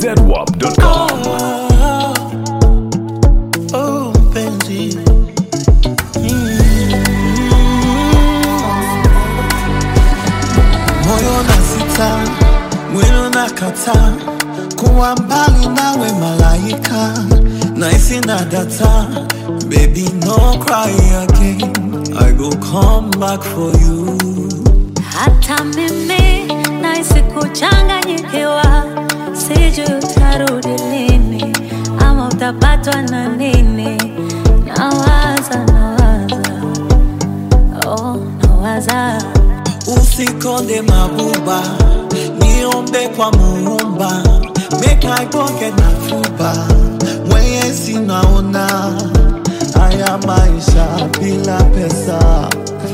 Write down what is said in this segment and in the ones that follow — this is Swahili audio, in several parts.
zedwap.com. Oh, mpenzi moyo na sita, mwili na kata, kuwa mbali nawe malaika, naisi na data, baby no cry again, I go come back for you. Hata mimi nahisi kuchanganyikiwa, sijui utarudi lini ama utapatwa na nini. Nawaza, nawaza, oh, nawaza Usikonde mabuba, niombe kwa muumba, make I pocket na fuba, mwenye sinaona haya maisha bila pesa.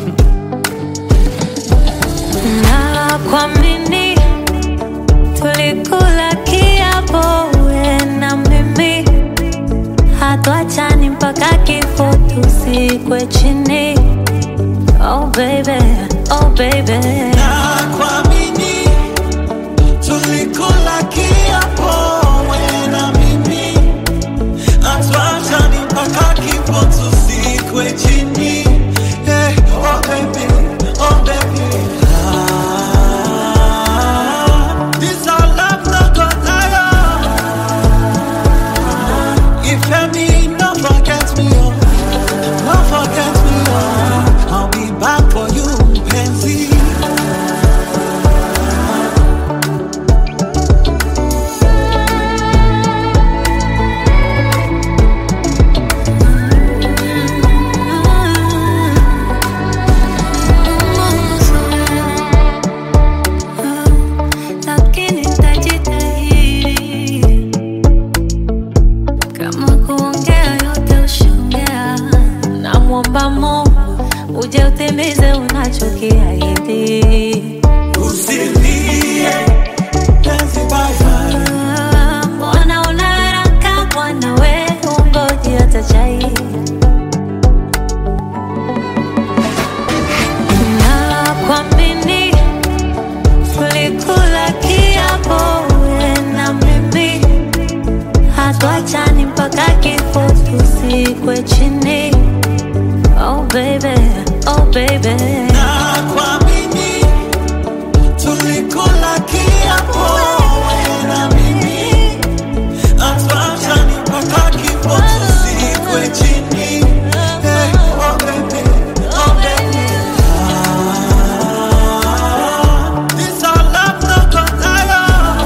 na kuamini, tulikula kiapo we na mimi, hatuachani mpaka kifo tusikwe chini. Oh baby, oh baby. Na kuamini, tulikula kiapo wewe na mimi, hatuachani mpaka kifo tusikwe chini. Hey, oh baby, oh baby. Ah, this our love no go tire. Ìfẹ́ mi, no forget me, oh. No forget me, oh. I'll be back for you, Pansy. lakini tajitahidi kama kuongea yote ushaongea. Namwomba Mungu uje utimize unachokiahidi. Usilie, Pansy, bye bye. Ah, Mbona una haraka bwana we, ungoji hata chai na kuamini tulikula kiapo we na mimi, hatuachani mpaka kifo tusikwe chini. Oh baby, oh baby. Na kuamini, tulikula kiapo wewe na mimi, hatuachani mpaka kifo tusikwe chini. Hey, oh baby, oh baby. Ah, this our love no go tire.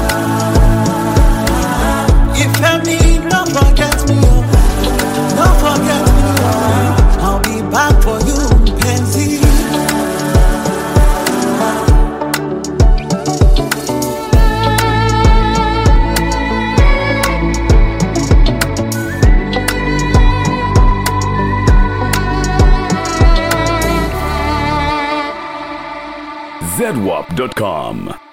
Ìfẹ́ mi, no forget me, oh. No forget me, oh. I'll be back for you, Pansy. zedwap.com.